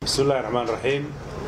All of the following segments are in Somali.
bismi illahi raxmaan raxiim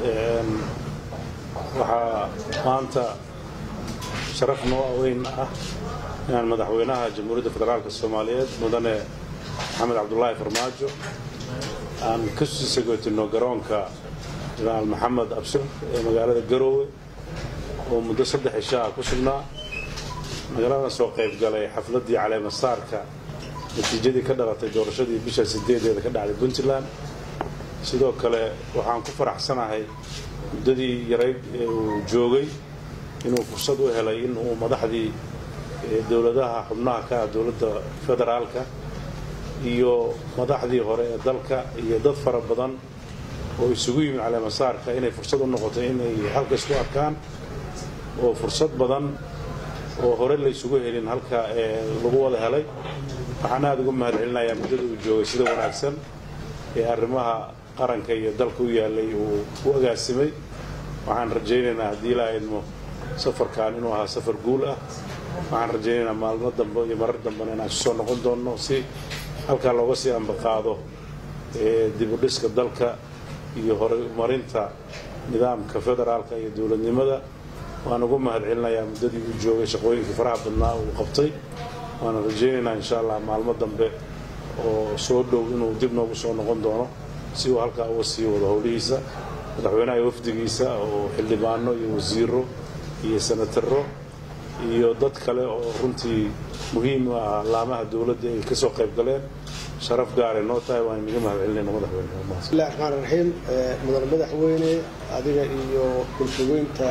waxaa maanta sharaf noo weyn ah inaan madaxweynaha jamhuuriyadda federaalka soomaaliyeed mudane maxamed cabdulaahi farmaajo aan ka sii sagootino garoonka janaal maxamed abshir ee magaalada garoowe oo muddo saddex ishaa ku sugnaa magaalada soo qayb galay xafladdii caleemasaarka natiijadii ka dhalatay doorashadii bisha sideedeeda ka dhacday puntland sidoo kale waxaan ku faraxsanahay muddadii yarayd ee uu joogay inuu fursad u helay in uu madaxdii dowladaha xubnaha ka ah dowladda federaalka iyo madaxdii hore ee dalka iyo dad fara badan oo isugu yimid caleemasaarka inay fursad u noqoto inay halka isku arkaan oo fursad badan oo hore la isugu helin halka lagu wada helay waxaan aada uga mahad celinayaa muddada uu joogay sida wanaagsan ee arrimaha qaranka iyo dalka u yaallay uu u agaasimay waxaan rajaynaynaa haddii ilaa idmo safarkan inuu ahaa safar guul ah waxaan rajaynaynaa maalmo dambe iyo marar dambena inaan isu soo noqon doonno si halkaa looga sii ambaqaado dibudhiska dalka iyo horumarinta nidaamka federaalka iyo dowladnimada waan ugu mahad celinayaa muddadii uu joogay shaqooyinkii faraha badnaa uu qabtay waana rajaynaynaa insha allah maalmo dambe oo soo dhow inuu dib noogu soo noqon doono si uu halkaa uga sii wado howlihiisa madaxweynaha wafdigiisa oo xildhibaano iyo wasiiro iyo senataro iyo dad kale oo runtii muhiim u ah laamaha dowladda ay ka soo qayb galeen sharaf gaare noo tahay waan inaga mahad celinayna madaxweyne bismillahi raxmaan raxiim mudane madaxweyne adiga iyo bulshaweynta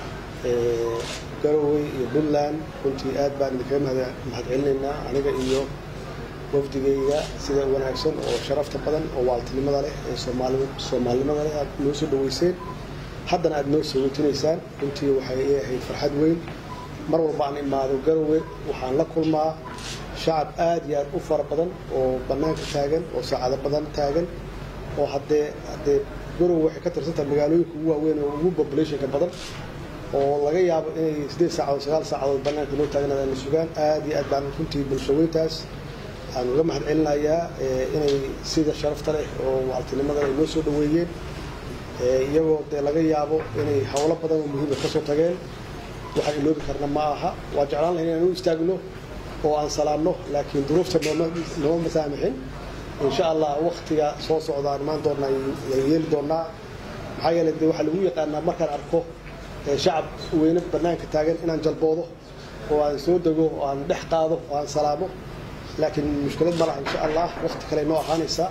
garowe iyo puntland runtii aad baan idinkaga mahad celinaynaa aniga iyo wafdigayga sida wanaagsan oo sharafta badan oo waaltinimada leh ee soomaalinimada leh aad noo soo dhaweyseen haddana aad noo soo wejinaysaan runtii waxay ii ahayd farxad weyn mar walba aan imaado garowe waxaan la kulmaa shacab aad iyo aad u fara badan oo bannaanka taagan oo saacado badan taagan oo haddee haddee garowe waxay ka tirsantahay magaalooyinka ugu waaweyn oo ugu populationka badan oo laga yaabo inay siddeed saacadood sagaal saacadood bannaanka noo taagnaadaan sugaan aad iyo aad baan runtii bulshaweyntaas aan uga mahad celinayaa inay sida sharafta leh oo waaltinimada ay noo soo dhaweeyeen iyagoo dee laga yaabo inay howlo badan oo muhiima ka soo tageen waxaan iloobi karna ma aha waa jeclaan lahayn inaan u istaagno oo aan salaamno laakiin duruufta nooma masaamixin insha allah waktiga soo socda aan imaan doonnaa la yeeli doonnaa maxaa yeelay dee waxaa lagu yaqaanaa markaan arko shacab weyne bannaanka taagan inaan jalboodo oo aan soo dego oo aan dhex qaado oo aan salaamo laakiin mushkilad ma laha insha allah wakti kale noo ahaanaysa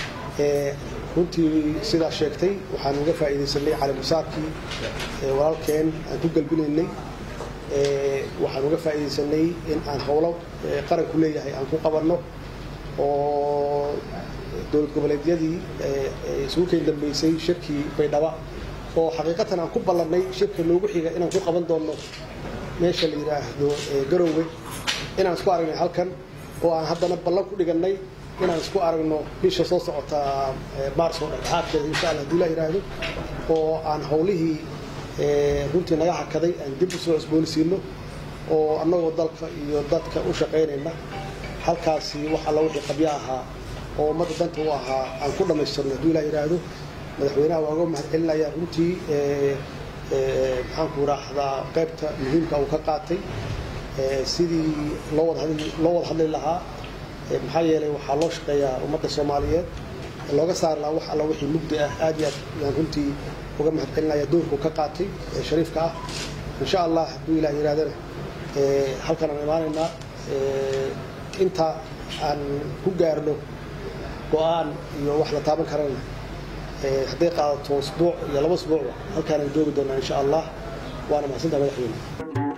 runtii sidaa sheegtay waxaan uga faa'iidaysanay calimusaarkii walaalkeen aan ku galbinaynay waxaan uga faa'iidaysanay in aan howlo qaranku leeyahay aan ku qabanno oo dowlad goboleedyadii isugu keen dambeysay shirkii baydhaba oo xaqiiqatan aan ku ballannay shirka loogu xiga inaan ku qaban doonno meesha la yidhaahdo garoowe inaan isku aragnay halkan oo aan haddana ballan ku dhigannay inaan isku aragno bisha soo socota maarso dhexdhexaadkeeda insha alla hadii la yidhaahdo oo aan howlihii runtii naga hakaday aan dib u soo cusboonisiino oo annagoo dalka iyo dadka u shaqaynayna halkaasi wax alla wixii qabyo ahaa oo ummadda danta u ahaa aan ku dhammaystirno hadii la yidhaahdo madaxweynaha waa uga mahad celinayaa runtii maxaanku raahdaa qaybta muhiimka uu ka qaatay sidii loo wada hadli lahaa maxaa yeelay waxaa loo shaqeeyaa ummadda soomaaliyeed looga saari lahaa wax alla wixii mugdi ah aad iyo aad yaan runtii uga mahad celinaya doorkuu ka qaatay ee shariifka ah insha allah hadduu ilaah yidhahdana halkan aan imaanaynaa inta aan ku gaarno go-aan iyo wax la taaban karana hadday qaadato usbuuc iyo laba usbuucba halkaanaan joogi doonaa insha allah waana mahadsantaha madaxweyne